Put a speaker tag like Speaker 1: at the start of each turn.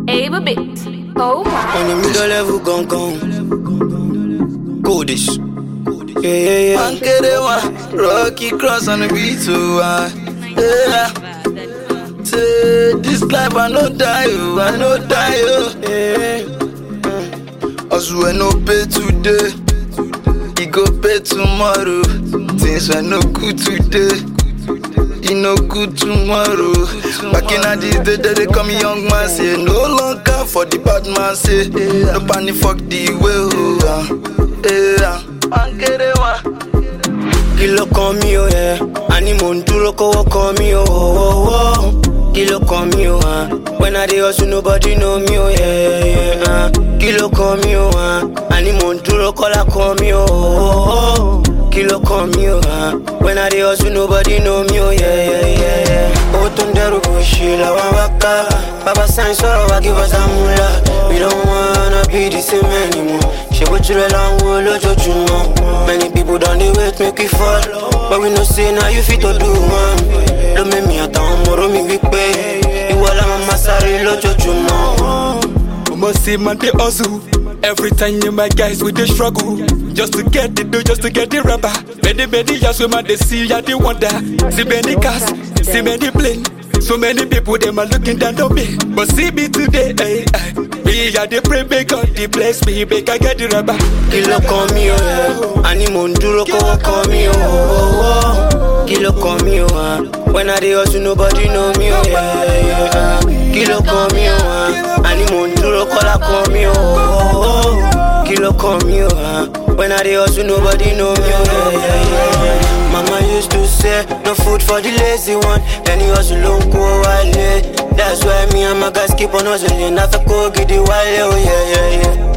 Speaker 1: Ava Bit. Oh my.
Speaker 2: On the middle level gangan. Goldish. Yeah, yeah, yeah. Ankere one, Rocky cross on the beat too. Uh, yeah. Say this life I no die, oh, I no die, oh. Yeah. As we no pay today, he go pay tomorrow. Things were no good today. e no good tomorrow. Back in the days, they, they call me young man, say no longer for the bad man, say no panic, fuck the way. Oh, yeah. Ankere wa.
Speaker 3: kí ló kan mí o yẹ àní mò ń dúró kówó kan mí o wọ́wọ́ kí ló kan mí o hàn when i dey hustle nobody know me o yẹ kí ló kan mí o hàn àní mò ń dúró kọ́lá kan mí o wọ́wọ́ kí ló kan mí o hàn when i dey hustle nobody know me o yẹ owó tó ń dẹrù kò ṣe làwọn wá ká bàbá sáyẹn sọ̀rọ̀ wá give us amúlá we don't wanna be the same anymore ṣe bójú rẹ̀ là ń wo lójoojúmọ́ many people don dey wait make we fall but we know say na you fit to do one ló mẹ́mí àtàwọn ọmọ mi wípé ìwọ làwọn máa sáré lójoojúmọ́.
Speaker 4: You must see man they hustle. Every time you my guys with the struggle Just to get the dough, just to get the rubber Many, many years we man they see ya they wonder See many cars, see many plane So many people them are looking down on me But see me today, eh, eh. Me ya they pray make God they bless me Make I get the rubber
Speaker 3: kí ló kan mí o yẹ àní mò ń dúró kówó kan mí o wọ́wọ́ kí ló kan mí o hàn when i dey hustle nobody know me o yẹ kí ló kan mí o hàn àní mò ń dúró kọ́lá kan mí o wọ́wọ́ kí ló kan mí o hàn when i dey hustle nobody know me o yẹ. Mama used to say, no food for the lazy one. Any hustle don't go wale. That's why me and my guys keep on hustling. I feel go get the wale, oh yeah, yeah, yeah.